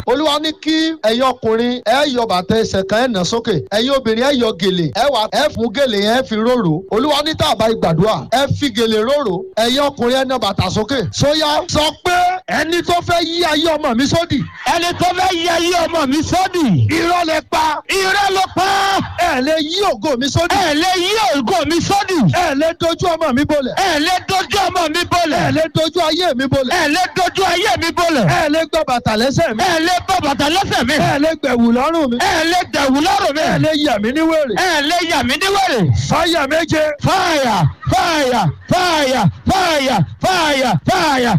olúwa ní kí ẹ̀yin ọkùnrin ẹ yọ bàtà ẹsẹ̀ kan ẹ̀ nà sókè ẹ̀yin obìnrin ẹ yọ gèlè ẹ wà ẹ fún gèlè yẹn ẹ fi róró olúwa ní tàbá ìgbàdúrà ẹ fi gèlè róró ẹ̀yin ọkùnrin ẹ nà bàtà sókè sóyá sọ pé ẹni tó fẹ́ yí ayé ọmọ mi sódì ẹni tó fẹ́ yẹ ayé ọmọ mi sódì. irọ́ lẹ pa irọ́ ló pa. ẹ lè yí ògo mi sódì ẹ lè yí ògo mi sódì. ẹ lè dojú ọmọ mi bolẹ̀ ẹ lè dojú ọmọ mi ẹ bolẹ̀. lè dojú ayé mi bolẹ̀ ẹ lè dojú ayé mi bolẹ̀. ẹ lè gbọ́ bàtà lẹ́sẹ̀ mi ẹ lè bọ́ bàtà lẹ́sẹ̀ mi. ẹ lè gbẹ̀wù lọ́rùn mi ẹ lè dẹ̀wù lọ́rùn mi. ẹ lè yà mí ní wèrè ẹ lè yà mí níwèrè. fáyà méje fire fire fire fire fire fire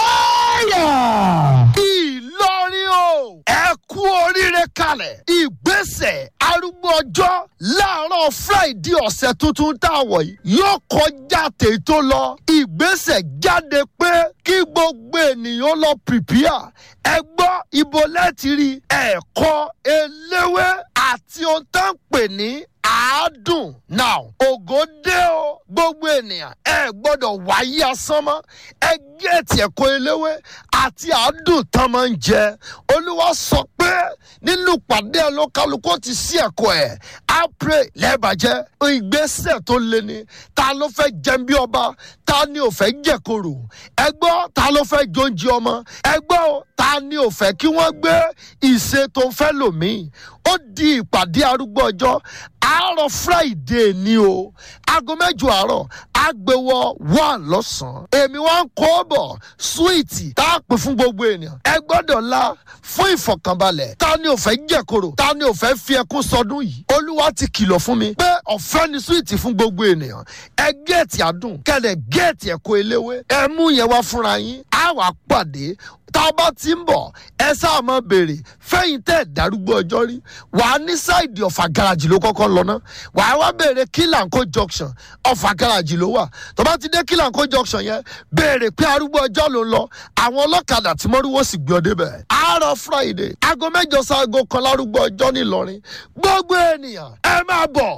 fire. Ìlọrin o. ẹ kú oríire kalẹ̀. ìgbésẹ̀ arúgbó ọjọ́ láàárọ̀ Friday ọ̀sẹ̀ tuntun tá a wọ̀ yìí yóò kọjá tèyí tó lọ. ìgbésẹ̀ jáde pé kí gbogbo ènìyàn lọ pìpìà. ẹ gbọ́ ibo lẹ́tì rí ẹ̀kọ́ eléwé àti ohun tó ń pè ní àádùn. now ògo dé o gbogbo ènìyàn ẹ gbọ́dọ̀ wáyé asán mọ́ ẹ gẹ̀ẹ́tì ẹ̀kọ́ eléwé àti àádùn tán máa ń jẹ olúwa sọ pé nínú pàdé ẹ ló kálukú ti sí ẹ̀kọ́ ẹ̀ á pray lẹ́ẹ̀bàjẹ́ ìgbésẹ̀ tó le ni ta ló fẹ́ jẹun bí ọba ta ni ò fẹ́ jẹ̀kọ̀rò ẹ gbọ́ ta ló fẹ́ jóúnjẹ ọmọ ẹ gbọ́ o, ta ni ò fẹ́ kí wọ́n gbé ìṣe tó fẹ́ lòmíì ó di ìpàdé arúgbó ọjọ́ àárọ̀ friday ni o aago mẹ́jọ àárọ̀ agbèwọ̀ wà lọ́sàn-án èmi wá ń kó bọ̀ súwìtì tá a pè fún gbogbo ènìyàn ẹ gbọ́dọ̀ la fún ìfọ̀kànbalẹ̀ ta ni ò fẹ́ jẹ̀kọ̀rọ̀ ta ni ò fẹ́ fi ẹkún sọdún yìí olúwa ti kìlọ̀ fún mi pé ọ̀fẹ́ ni súwìtì fún gbogbo ènìyàn ẹ géètì àdùn kẹ́lẹ̀ géètì ẹ̀kọ́ eléwé ẹ mú yẹn wá fúnra yín á wàá pàdé tá a bá ti ń bọ̀ ẹ sáà máa béèrè fẹ́yìn tẹ́ ẹ̀ darúgbó ọjọ́ rí wàá ní sáìdì ọ̀fà gáràjì ló kọ́kọ́ lọ ná wàá wá béèrè kílànkó junction ọ̀fà gáràjì ló wà tó bá ti dé kílànkó junction yẹn béèrè pé arúgbó ọjọ́ ló ń lọ àwọn ọlọ́kadà tí mọ́rúwó sì gbé ọ débẹ̀ àárọ̀ friday aago mẹ́jọ sáago kan lárúgbó ọjọ́ ńìlọrin gbogbo ènìyàn ẹ máa bọ̀